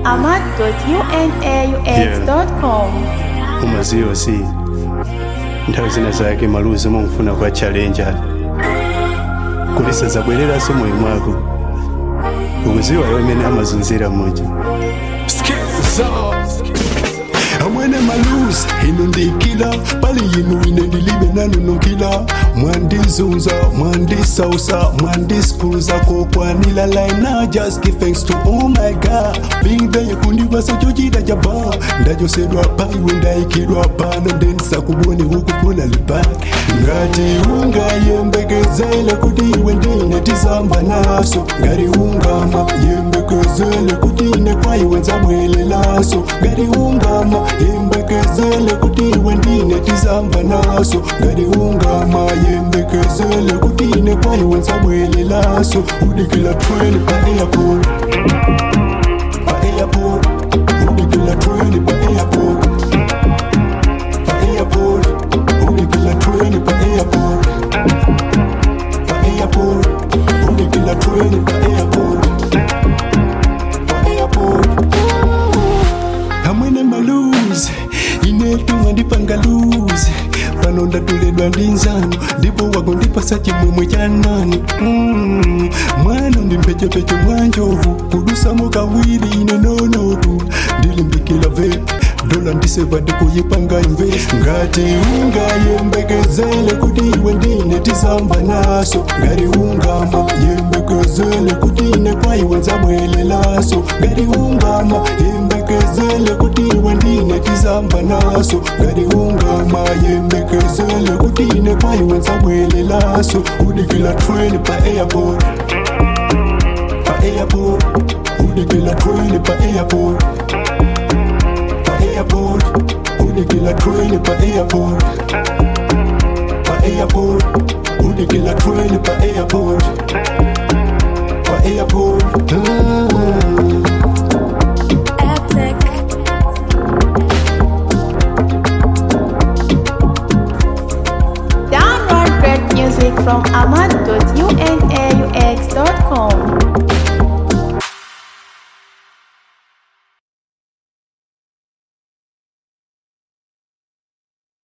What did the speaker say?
ahmad.unaux.com. umaziwa si nthawi zina zake maluzi mumfuna kwa challenja kulisa zabwereraso moyo mwako ukuziwa yomene amazunzira moja amwene maluzi ino ndikila pali yinu ine ndilibe nanunukila mwandizunza mwandisausa mwandiskuza kokwanila laina just give thanks to oh my god being there kundibasa chochita chaba ndachosedwa paiwe ndaikidwa pano ndendisakubone hukufuna lipani ngati ungayembekezele kuti iwe ndine tizamba naso ngati ungama yembekezele kuti ine kwaiwe nzabwelelaso ngati ungama yembekezele kuti iwe ndine tizamba naso ngati ungama yembekezele kuti ine kwaiwe nzabwelelaso udikila treni pa airport pa airport udikila treni pa airport pa airport udikila treni pa airport pa airport udikila treni pa airport pa airport amwene maluzi inetunga ndipanga luzi pano ndatuledwa ndi nzano ndipo wakundipasa chimwemwe cha nani mm. mwana ndi mphechepeche mwa njovu kudusamo kawiri ine nonotu ndilimbikila vepi dola ndiseva ndikuyipanga invest ngati ungayembekezele kuti iwe ndine tizamba naso ngati ungama yembekezele kuti ine kwaiwe nzabwelelaso ngati ungama yembekezele kuti iwe ndine tizamba naso ngati ungama yembekezele kuti ine kwaiwe nzabwelelaso udikila train pa airport pa airport udikila train pa airport pa airport udikila train pa airport pa airport udikila train